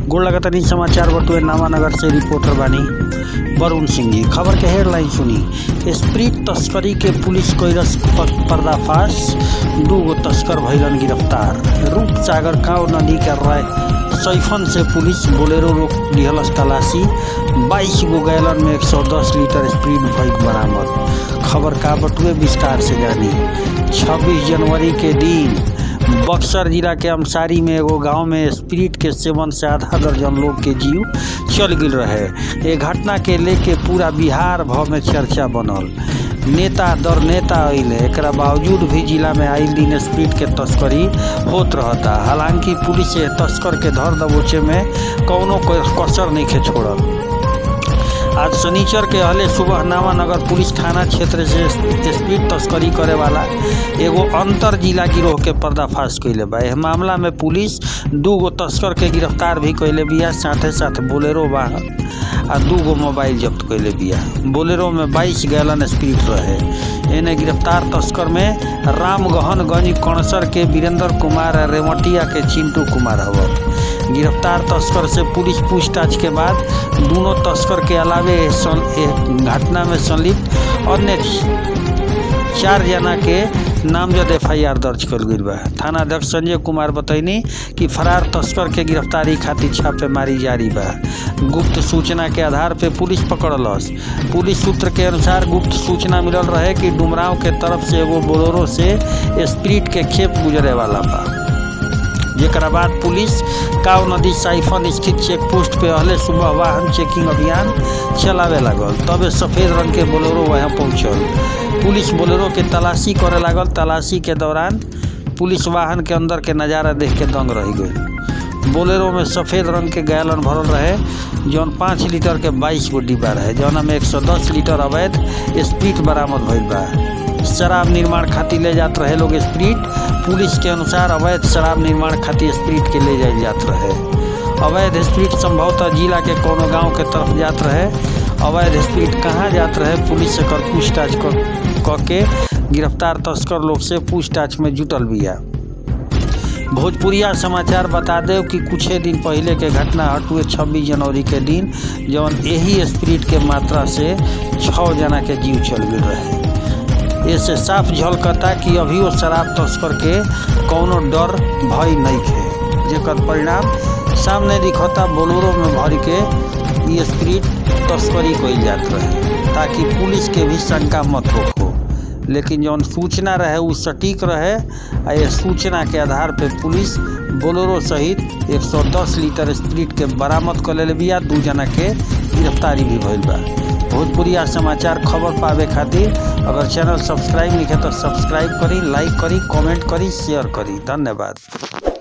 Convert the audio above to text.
गोड़ लगातानी समाचार बटुए नामानगर से रिपोर्टर बानी वरुण सिंह जी खबर के हेडलाइन सुनी स्प्रीट तस्करी के पुलिस कैरस पर्दाफाश दू गो तस्कर भैलन गिरफ्तार रूपसागर काव नदी के राय सैफन से पुलिस बोलेरो रोक दिहलस तलाशी बाईस गो गैलन में 110 लीटर स्प्रीट भइल बरामद खबर का बटुए विस्तार से जानी 26 जनवरी के दिन बक्सर जिला के अमसारी में एगो गांव में स्पिरिट के सेवन से आधा दर्जन लोग के जीव चल गई रहे ये घटना के लेके पूरा बिहार भर में चर्चा बनल नेता दर नेता अइले एक बावजूद भी जिला में आइल दिन स्प्रीट के तस्करी होत रहता हालांकि पुलिस ये तस्कर के धर दबोचे में कौनो कसर नहीं के छोड़ल आज शनिचर के हले सुबह नामानगर पुलिस थाना क्षेत्र से स्पीड तस्करी करे वाला एगो अंतर जिला गिरोह के पर्दाफाश कैले बा एह मामला में पुलिस दू गो तस्कर के गिरफ्तार भी कैले बिया साथे साथ बोलेरो वाहन आ दू गो मोबाइल जब्त कैले बिया बोलेरो में 22 गैलन स्पीड रहे एने गिरफ्तार तस्कर में राम गहनगंज कणसर के वीरेंद्र कुमार रेमटिया के चिंटू कुमार हवन गिरफ्तार तस्कर से पुलिस पूछताछ के बाद दोनों तस्कर के अलावे घटना में संलिप्त अन्य चार जना के नामजद एफ आई आर दर्ज कल गई बा थाना अध्यक्ष संजय कुमार बतैनी कि फरार तस्कर के गिरफ्तारी खातिर छापेमारी जारी बा गुप्त सूचना के आधार पे पुलिस पकड़लस पुलिस सूत्र के अनुसार गुप्त सूचना मिलल रहे कि डुमराव के तरफ से एगो बोलोरो से स्प्रीट के खेप गुजरे वाला बा जेकरा बाद पुलिस काव नदी साइफन स्थित चेक पोस्ट पे अहले सुबह वाहन चेकिंग अभियान चलावे लागल तबे सफेद रंग के बोलेरो वहाँ पहुँचल पुलिस बोलेरो के तलाशी करे लागल तलाशी के दौरान पुलिस वाहन के अंदर के नज़ारा देख के दंग रह गई बोलेरो में सफ़ेद रंग के गैलन भरल रहे जौन पाँच लीटर के बाईस गो डिब्बा रहे जौना में एक सौ दस लीटर अवैध स्प्रीट बरामद भइल बा शराब निर्माण खातिर ले जात रहे लोग स्प्रीट पुलिस के अनुसार अवैध शराब निर्माण खातिर स्प्रीट के ले जाए जात रहे अवैध स्प्रीट संभवतः जिला के कोनो गांव के तरफ जात रहे अवैध स्प्रीट कहाँ जात रहे पुलिस से कर पूछताछ क के गिरफ्तार तस्कर लोग से पूछताछ में जुटल बिया भोजपुरिया समाचार बता दे कि कुछ दिन पहले के घटना हटुए 26 जनवरी के दिन जौन यही स्प्रीट के मात्रा से छः जना के जीव चल गए रहे ऐसे साफ झलकता कि अभी वो शराब तस्कर के कौनो डर भय नहीं खे जेकर परिणाम सामने दिखता बोलोरो में भर के ये स्प्रीट तस्करी कल जात रहे ताकि पुलिस के भी शंका मत हो लेकिन जौन सूचना रहे वो सटीक रहे आ ये सूचना के आधार पे पुलिस बोलोरो सहित 110 लीटर स्प्रीट के बरामद कर ले बिया दू जना के गिरफ्तारी भी भइल बा भोजपुरिया समाचार खबर पावे खातिर अगर चैनल सब्सक्राइब नहीं है तो सब्सक्राइब करी लाइक करी कमेंट करी शेयर करी धन्यवाद